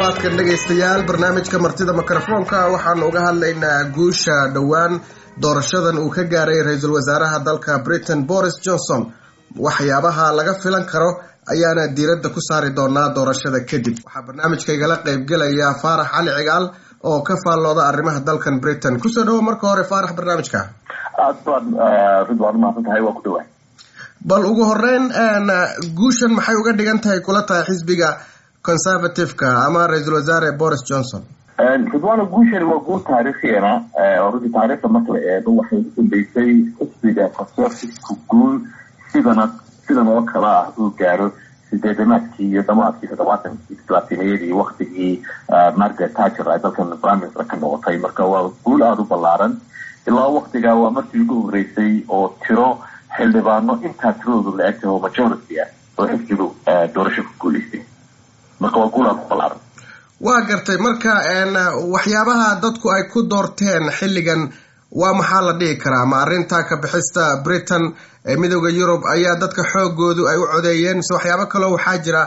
toddobaadkan dhegaystayaal barnaamijka martida mikrofoonka waxaanu uga hadlaynaa guusha dhowaan doorashadan uu ka gaaray ra-iisul wasaaraha dalka britain boris johnson waxyaabaha laga filan karo ayaana diiradda ku saari doonaa doorashada kadib waxaa barnaamijka igala qaybgelaya faarax cali cigaal oo ka faallooda arrimaha dalkan britain kusoo dhawo marka hore faarax barnaamijka aad baad ridwaan umahadsan tahay waa ku dhawaay bal ugu horeyn guushan maxay uga dhigan tahay kula tahay xisbiga conservative-ka ama ra-iisul wasaare boris johnson ridwaano guushani waa guul taariikhiana oo runtii taariikhda marka la eego waxay u dambeysay xisbiga conservative-ku guul sidana sidan oo kale ah uu gaaro sideedamaadkii iyo damaadkii toddobaatankii islaatimayadii waktigii margaret thatcher ay dalkan prime minister ka noqotay marka waa guul aada u ballaaran ilaa waktigaa waa markii ugu horeysay oo tiro xildhibaano intaa tiradoodu la egtahay oo majority ah oo xisbigu doorasho ku guuleystay marka waa guul aada u ballaaran waa gartay marka waxyaabaha dadku ay ku doorteen xilligan waa maxaa la dhihi karaa ma arrinta ka bixista britain ee midooda yurub ayaa dadka xoogoodu ay u codeeyeen mise waxyaabo kaloo waxaa jira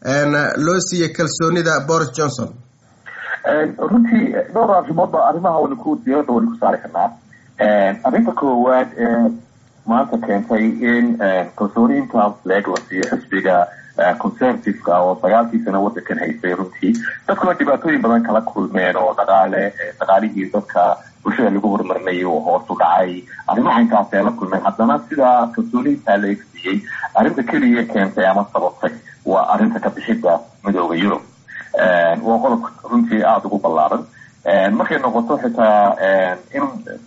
loo siiyey kalsoonida boris johnson runtii dhowr arrimoodba arrimaha waynu ku diirada waynu ku saari karnaa arrinta koowaad ee maanta keentay in kalsooniinta leeg la siiyo xisbiga conservative-ka oo sagaalkii sano wadankan haystay runtii dadkuna dhibaatooyin badan kala kulmeen oo dhaqaale dhaqaalihii dadka bulshada lagu horumarinayay oo hoos u dhacay arrimaha intaas ay la kulmeen haddana sidaa kalsooniintaa la egsiiyey arrinta keliya keentay ama sababtay waa arrinta ka bixidda midooda yurub waa qodob runtii aada ugu ballaaran markay noqoto xitaa in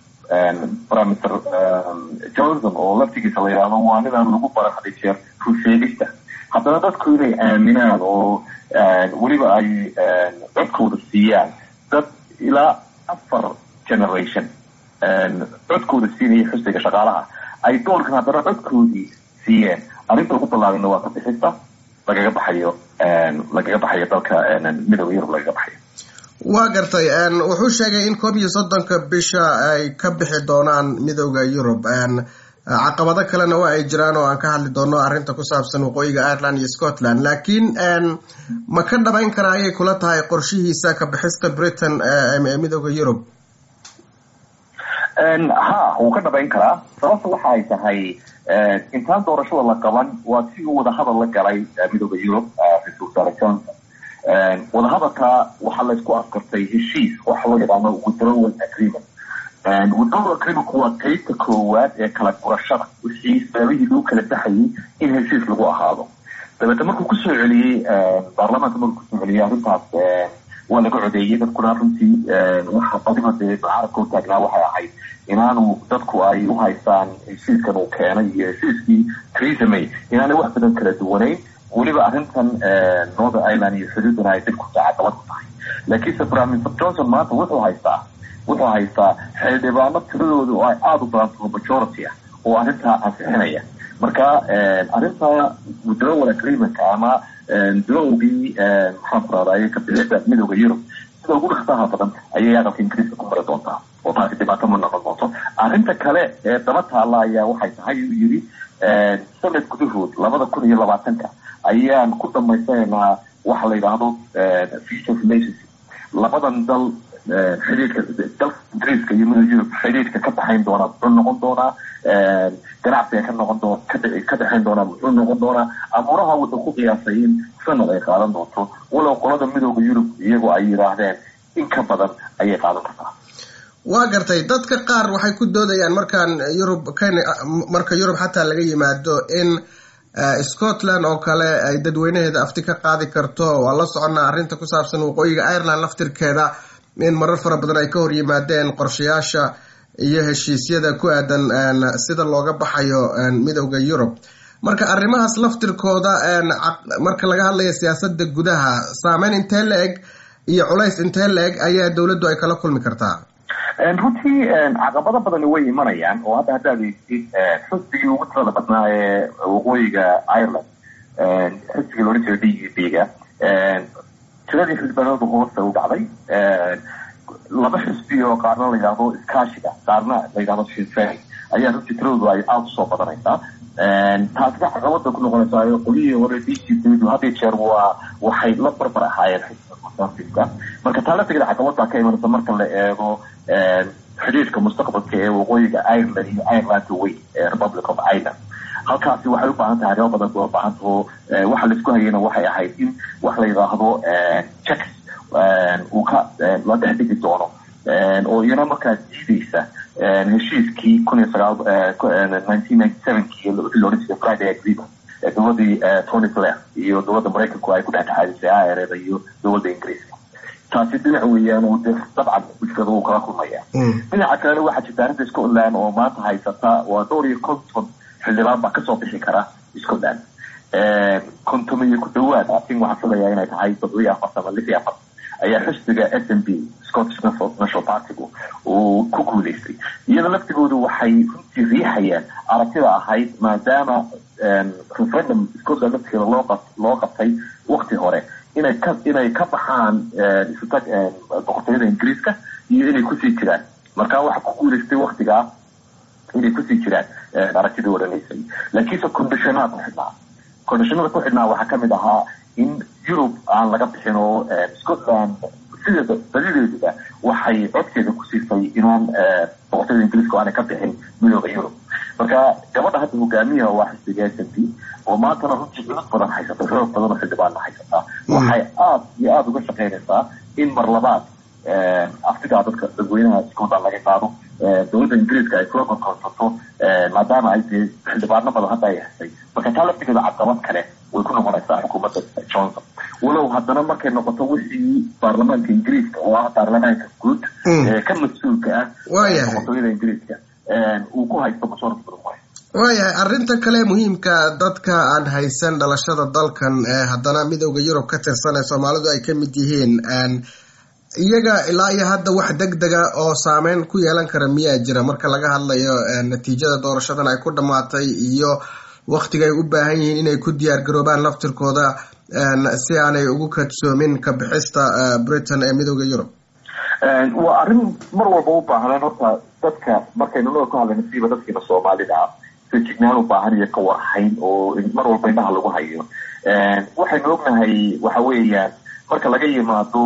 prime minister johnson oo laftigiisa la yidhaahdo waa ninaan lagu baran haday jeer rusheegista haddana dadku inay aaminaan oo weliba ay codkooda siiyaan dad ilaa afar generation codkooda siinaya xusbiga shaqaalaha ay doorkan haddana codkoodii siiyeen arrinta ugu ballaarana waa ka bixista lagaga baxayo lagaga baxayo dalka midooda yurub lagaga baxayo waa gartay wuxuu sheegay in koob iyo soddonka bisha ay ka bixi doonaan midooda yurub caqabado kalena waa ay jiraan oo aan ka hadli doono arrinta ku saabsan waqooyiga ireland iyo scotland laakiin ma ka dhabayn karaa ayay kula tahay qorshihiisa ka bixista britain ee midooda yurub ha wuu ka dhabayn karaa sababta waxa ay tahay intaan doorashada la qaban waa si uu wadahadal la galay midooda yurub ra-isul wasaare johnson wadahadalka waxaa laysku afkartay heshiis waxa loo yaqaano withdrawal agreement withdrawal agreementku waa qeybta koowaad ee kala gurashada wixii sababihii lagu kala baxayay in heshiis lagu ahaado dabeetna markuu kusoo celiyey baarlamaanka markuu kusoo celiyey arrintaas waa laga codeeyey dadkuna runtii waxa badiba dee carabka u taagnaa waxay ahayd inaanu dadku ay u haystaan heshiiskan uu keenay iyo heshiiskii theresa may inaanay wax badan kala duwanayn weliba arrintan northern ireland iyo xuduudana ay dib ku caqabad ku tahay laakiinse prime minister johnson maanta wuxuu haystaa wuxuu haystaa xildhibaano tiradooda oo ay aada u badan taho majority ah oo arrintaa ansixinaya marka arrinta withdrawal agreementka ama bilowgii maxaan ku rahdaye ka bixida midooda yurub sida ugu dhaksaha badan ayay aqalka ingiriiska ku mari doontaa oo taasi dhibaato ma noqon doonto arrinta kale ee daba taalla ayaa waxay tahay uu yidhi sanad gudahood labada kun iyo labaatanka ayaan ku dhamaysanaynaa waxa la yidhaahdo future relationship labadan dal xidhiidhka dalka ingiriiska iyo midooda yurub xidhiidhka ka dhaxayn doonaa muxuu noqon doonaa ganacsiga ka noqon doon ka dhexayn doonaa muxuu noqon doonaa abuuraha wuxuu ku qiyaasay in sanad ay qaadan doonto walow qolada midooda yurub iyagoo ay yidhaahdeen in ka badan ayay qaadan kartaa waa gartay dadka qaar waxay ku doodayaan markaan yurub marka yurub xataa laga yimaado in scotland oo kale ay dadweynaheeda afti ka qaadi karto waa la soconnaa arrinta ku saabsan waqooyiga ireland laftirkeeda in marar fara badan ay ka hor yimaadeen qorshayaasha iyo heshiisyada ku aadan sida looga baxayo midooda yurub marka arrimahaas laftirkooda marka laga hadlayo siyaasada gudaha saameyn intee la eg iyo culays intee la eg ayaa dowladdu ay kala kulmi kartaa runtii caqabado badani way imanayaan oo hadda haddaad eegtid xisbigii ugu tirada badnaa ee waqooyiga ireland xisbigii loodhan jiray d u b ga tiradii xildhibaanadu hoosta u dhacday laba xisbi oo qaarna la yidhahdo iskaashiga qaarna la yidhahdo shinfey ayaa runtii tiradoodu ay aada usoo badanaysaa taasna caqabada ku noqonaysaa qolyihii hore d c ddu had iyo jeer waa waxay la barbar ahaayeen xisbiga conservativeka marka taa laftigeeda caqabada ka imanaysa marka la eego xidhiirka mustaqbalka ee waqooyiga ireland iyo irelandka weyn ee republic of ireland halkaasi waxay u baahan tahay arrimo badan bay u baahan taho waxa laisku hayayna waxay ahayd in wax la yidhaahdo checks uu ka la dhex dhigi doono oo iyana markaa diideysa heshiiskii kun iyo sagaal nineteen ninety sevenkii wixii loodhan jiray friday agreement ee dowladii tony blair iyo dowladda maraykanku ay ku dhexdhexaadisay ireda iyo dowladda ingiriiska taasi dhinac weeyaan oo de dabcan mushkilada uu kala kulmaya dhinaca kalena waxaa jirta arrinta scotland oo maanta haysata waa dhowr iyo konton xildhibaan baa kasoo bixi kara scotland konton iyo ku dhawaad asin waxaan filayaa inay tahay toddoba iyo afartan ama lix iyo afartan ayaa xisbiga s n b scottish national partygu uu ku guuleystay iyada laftigoodu waxay runtii riixayaan aragtida ahayd maadaama referendum scotland laftigeeda loo qa loo qabtay wakti hore inay ka inay ka baxaan isutag boqortooyada ingiriiska iyo inay kusii jiraan marka waxa ku guuleystay waktigaa inay kusii jiraan aragtidii odhanaysay laakiinse condishonada ku xidhnaa condishonada ku xidhnaa waxaa kamid ahaa in yurub aan laga bixin oo scotland sideeda badideeduba waxay codkeeda ku siisay inaan boqortooyada ingiriiska aanay ka bixin midooda yurub marka gabadha hadda hogaamiyaha waa xisbiga s n p oo maantana runtii cudud badan haysata xoog badan oo xildhibaanna haysataa waxay aada iyo aada uga shaqaynaysaa in mar labaad aftigaa dadka dadweynaha scotland laga qaado dowladda ingiriiska ay kula korkorsato maadaama ay dee xildhibaano badan hadda ay hesay marka taa laftigeeda caqabad kale way ku noqonaysaa xukuumadda johnson walow haddana markay noqoto wixii baarlamaanka ingiriiska oo ah baarlamaanka guud ka mas-uulka ah boqortooyada ingiriiska uu ku haysto majority badan ku haysto waayahay arrinta kale muhiimka dadka aan haysan dhalashada dalkan haddana midooda yurub ka tirsan ee soomaalidu ay ka mid yihiin iyaga ilaa iyo hadda wax deg dega oo saameyn ku yeelan kara miyaa jira marka laga hadlayo natiijada doorashadan ay ku dhammaatay iyo waktiga ay u baahan yihiin inay ku diyaar garoobaan laftirkooda si aanay ugu kadsoomin ka bixista britain ee midooda yurub waa arrin mar walba u baahnaan horta dadka markaynu noo ka hadlayno siiba dadkiina soomaalida ah fejignaan u baahan iyo ka warhayn oo mar walba indhaha lagu hayo waxaynu ognahay waxa weeyaan marka laga yimaado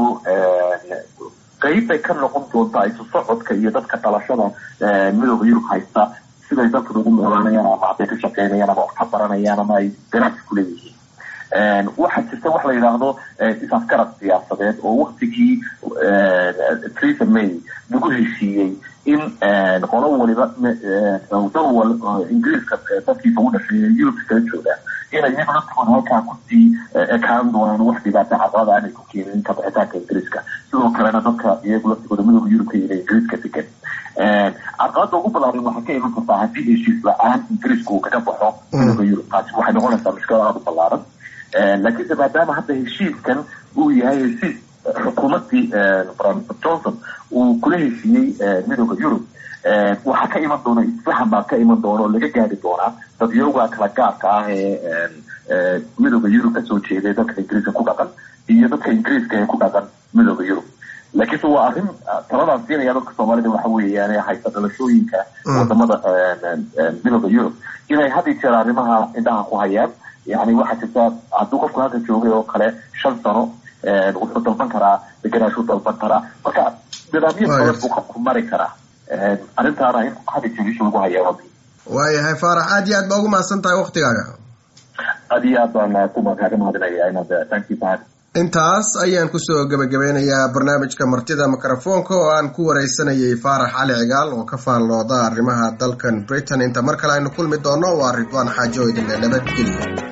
qeyb bay ka noqon doontaa isu socodka iyo dadka dhalashada midooda yurub haysta siday dadkan ugu noolaanayaan ama hadday ka shaqeynayaan ama wax ka baranayaan ama ay ganacsi kuleeyihiin waxaa jirta wax la yidhaahdo is-afgarad siyaasadeed oo waktigii theresa may lagu heshiiyey in qolo waliba dal ingiriiska dadkiisa u dhashay yurubka kala joogaan inay iyaga laftigooda halkaa kusii ekaan doonaan wax dhibaata caqabada aanay ku keenin kabixitaanka ingiriiska sidoo kalena dadka iyagu laftigooda midooda yurubka iyo ingiriiska degan caqabada ugu balaaran waxay ka iman kartaa haddii heshiis la-aan ingiriiska uu kaga baxo midooda yurub taasi waxay noqonaysaa mushkilad aada u ballaaran laakiinse maadaama hadda heshiiskan uu yahay heshiis xukuumaddii johnson uu kula heshiiyey midooda yurub waxaa ka iman doona isfahan baa ka iman doona oo laga gaari doonaa dadyooga kala gaarka ah ee midooda yurub kasoo jeeday dadka ingiriiska ku dhaqan iyo dadka ingiriiska ee ku dhaqan midooda yurub laakiinse waa arrin taladaan siinaya dadka soomaalida waxa weeyaan haysta dhalashooyinka wadamada midooda yurub inay had iyo jeer arrimaha indhaha ku hayaan yani waxaa jirta hadduu qofku halka joogay oo kale shan sano wuxuu dalban karaa deganaashuu dalban karaa marka nidaamyo badan buu qofku mari karaa arrintaana in hadi jeegisha lagu hayaa waayahay faarax aad iyo aad baa ugu mahadsan tahay waktigaaga aad iyo aad baan kuma kaaga mahadinaya inaad tankii mahad intaas ayaan kusoo gebagabeynayaa barnaamijka martida mikrofoonka oo aan ku wareysanayay faarax cali cigaal oo ka faallooda arrimaha dalkan britain inta mar kale aynu kulmi doono waa ridwaan xaajo idinle nabadgelyo